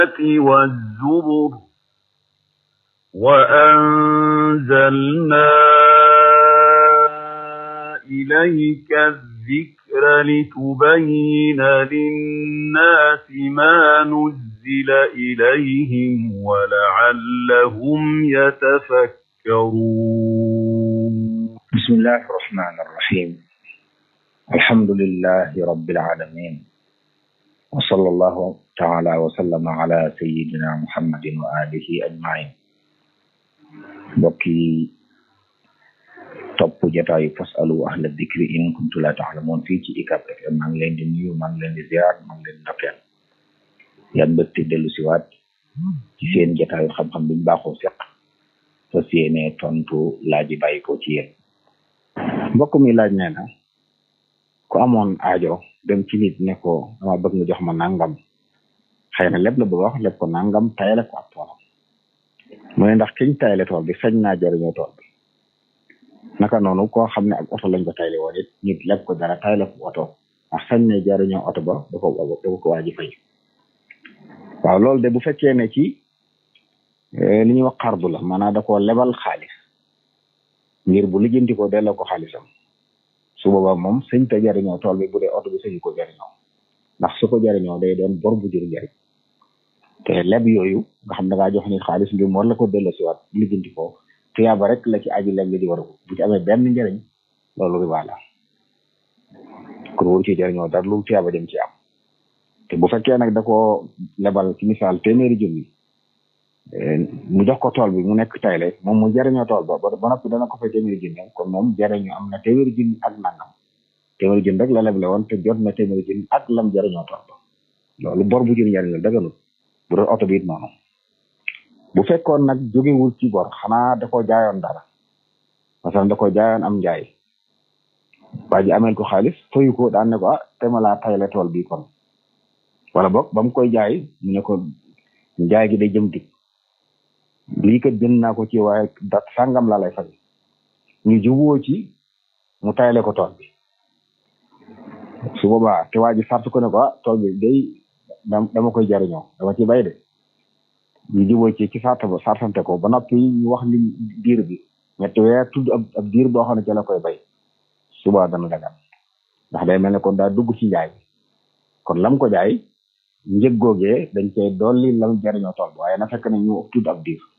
والزبر وأنزلنا إليك الذكر لتبين للناس ما نزل إليهم ولعلهم يتفكرون بسم الله الرحمن الرحيم الحمد لله رب العالمين وصلى الله تعالى وسلم على سيدنا محمد وآله أجمعين بكي topp jataayu fasalu ahla dikri in kuntu la taalamoon fii ci ICAP FM maa ngi leen di nuyu maa ngi leen di ziar maa ngi leen di ndokkeel yan mbégte dellu siwaat ci seen jataayu xam-xam biñ baaxoo seq fas yéene tontu laaj yi bàyyi ko ci yéen mbokk mi laaj nee na ku amoon aajo dem ci nit ne ko dama bëgg nga jox ma nangam xëy na lépp la bëgg wax lépp ko nangam tayale ko ab toolam mu ne ndax kiñ tayale tool bi sañ naa jëriñoo tool bi naka noonu koo xam ne ak oto lañ ko tayle woon it nit lépp ko dara tayle ko oto ndax sañ ne jëriñoo oto ba da ko da ko waaji fay waaw loolu de bu fekkee ne ci li ñuy wax xardu la maanaam da koo lebal xaalis ngir bu lijjanti ko delloo ko xaalisam su boobaa moom sëñ te jariñoo tool bi bu dee oto bi sëñu ko jariñoo ndax su ko jariñoo day doon bor bu jur njariñ te leb yooyu nga xam da ngaa jox nit xaalis ngir war la ko delloo si waat lijjanti ko tuyaaba rek la ci aji leb li di war a bu ci amee benn njariñ loolu riba la kon waru ci jariñoo dara lu tuyaaba dem ci am te bu fekkee nag da ko lebal ci misaal téeméeri junni mu jox ko tool bi mu nekk tayle moom mu jariñoo tool ba ba noppi dana ko fay téeméeri junni kon moom jariñoo am na téeméeri junni ak nangam téeméeri junni rek la leble woon te jot na téeméeri junni ak lam jariñoo tool ba loolu bor bu jur njariñ la daganut bu doon oto bi it noonu bu fekkoon nag jógewul ci bor xanaa da ko jaayoon dara parce que da ko jaayoon am njaay waa ji ameel ko xaalis fayu ko daan ne ko ah te ma laa tayle tool bi kon wala boog ba mu koy jaay mu ne ko njaay gi day jëm dik lii kat jënd naa ko ci waaye dat sàngam laa lay fay ñu juboo ci mu tayle ko tool bi su boobaa te waa ji sart ko ne ko ah tool bi day dama koy jariñoo dama ci bay de ñu juboo ci ci sart ba sartante ko ba noppi ñu wax li diir bi ñetti weer tudd ab ab diir boo xam ne ci la koy bay suba dana dagan ndax day mel ne kon daa dugg ci njaay kon lam ko jaay njëg googee dañ koy dolli lam jariñoo tool bi waaye na fekk ne ñu tudd ab diir